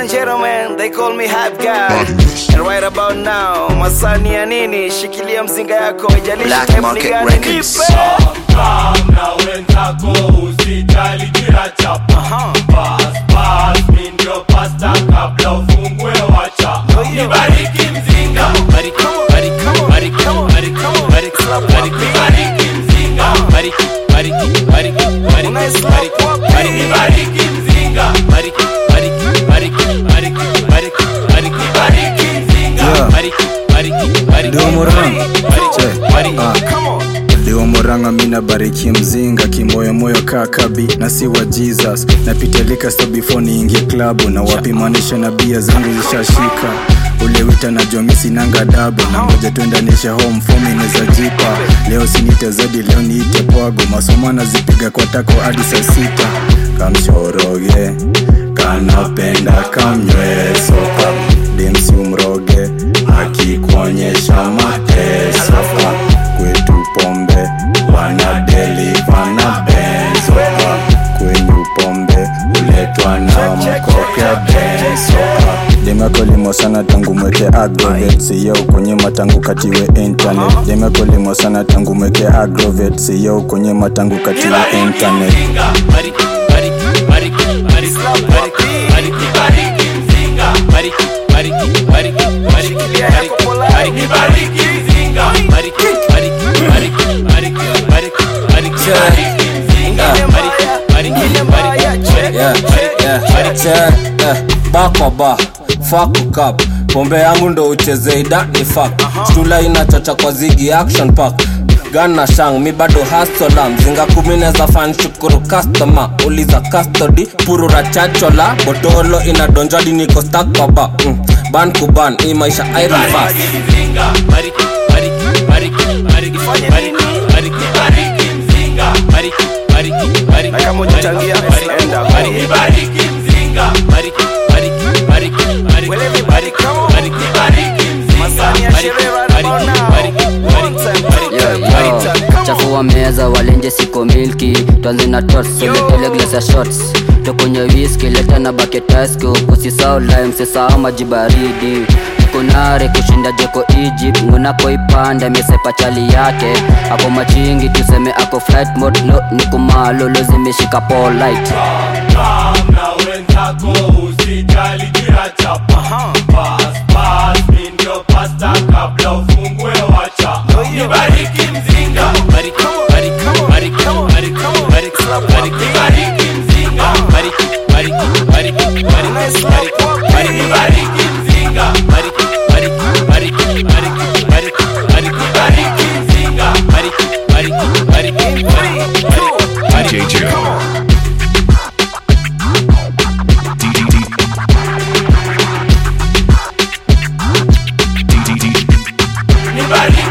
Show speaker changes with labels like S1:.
S1: and gentlemen, they call me hype guy. And right about now, masani ya nini? Shikilia mzinga yako, ijalishi
S2: Black
S1: type ni
S2: Market
S1: gani,
S2: Records.
S1: nipe.
S3: na wenzako usijali kila chapa Pass, pass, mi ndio pasta kabla ufungue wacha nibariki mzinga
S4: Bariki, bariki, bariki, bariki, bariki, bariki,
S3: nibariki mzinga
S4: bariki, bariki, bariki, bariki,
S1: Unaisla
S4: bariki,
S1: wapi?
S4: bariki,
S3: nibariki mzinga
S4: bariki, bariki, bariki, bariki, bariki, bariki,
S3: nibariki mzinga
S4: bariki, bariki, bariki,
S5: Ndio Murang.
S4: bariki,
S5: Che.
S4: bariki.
S5: Ah.
S1: Come on.
S5: Leo Moranga mina bariki mzinga kimoyomoyo kakabi na si wa Jesus napitia lika sto before niingie klabu na wapimanisha na bia zangu zishashika ule wita na jomisi nanga dabu na ngoja tuendanisha home fomi neza jipa leo sinite zadi leo niite pwago masomo nazipiga kwa tako hadi saa sita kamshoroge kanapenda kamnywesoka demsi umroge akikuonyesha mateso kwetu pombe wanadeliva na benzo kwenyu pombe uletwa na mkokya benzo demekolimo sana tangu mweke agrovet siyo kunyima tangu katiwe internet demekolimo sana tangu mweke agrovet siyo kunyima tangu katiwe internet
S3: mzinga
S4: Bariki, bariki, bariki, bariki, bariki, bariki,
S3: nibariki mzinga
S4: bariki, bariki, bariki, bariki,
S1: Shikilia yako
S4: bariki,
S1: polite.
S4: bariki,
S3: nibariki mzinga
S4: bariki, bariki, bariki, bariki, bariki, bariki,
S3: nibariki mzinga
S4: bariki, bariki, bariki,
S6: Yeah, yeah, check, eh, ba kwa ba fuck up pombe yangu ndo ucheze idani fuck stula inachocha kwa zigi action pack gan na shang mi bado hasola mzinga kumi neza fan shukuru customer uliza custody purura chachola botolo inadonjadi niko stack kwa ba mm. ban kuban hii maisha iron fast
S3: mzinga
S4: bariki, bariki, bariki, bariki, bariki, bariki,
S3: nibariki mzinga
S4: bariki, bariki, bariki,
S1: Na kama hujachangia,
S4: bariki,
S1: enda.
S4: bariki,
S3: nibariki mzinga
S4: bariki, bariki, bariki, bariki,
S1: Well, everybody
S4: bariki,
S1: come on.
S4: bariki,
S3: nibariki mzinga
S1: Masani ya sherehe right about now. One time, two
S7: Yo,
S1: time,
S7: yo,
S1: three time. Come on.
S7: chafua meza walenje siko milki twanze na tots soletele glasa shots tokunye whisky leta na baketasko kusisao lime sisao maji baridi kunare kushinda jeko egypt ngunako ipanda misepa chali yake ako machingi tuseme ako flight mode no nikumalo zimeshika polite
S3: na wenzako usijali kila chapa Pass, pass, mi ndio pasta kabla ufungue wacha nibariki mzinga
S4: bariki, bariki, bariki, bariki, bariki, bariki,
S3: nibariki mzinga
S4: bariki, bariki, bariki, bariki, bariki, bariki,
S3: nibariki mzinga
S4: bariki, bariki, bariki, bariki, bariki, bariki,
S3: nibariki mzinga
S4: bariki, bariki, bariki, bariki, bariki,
S2: DJ Joe.
S3: nibariki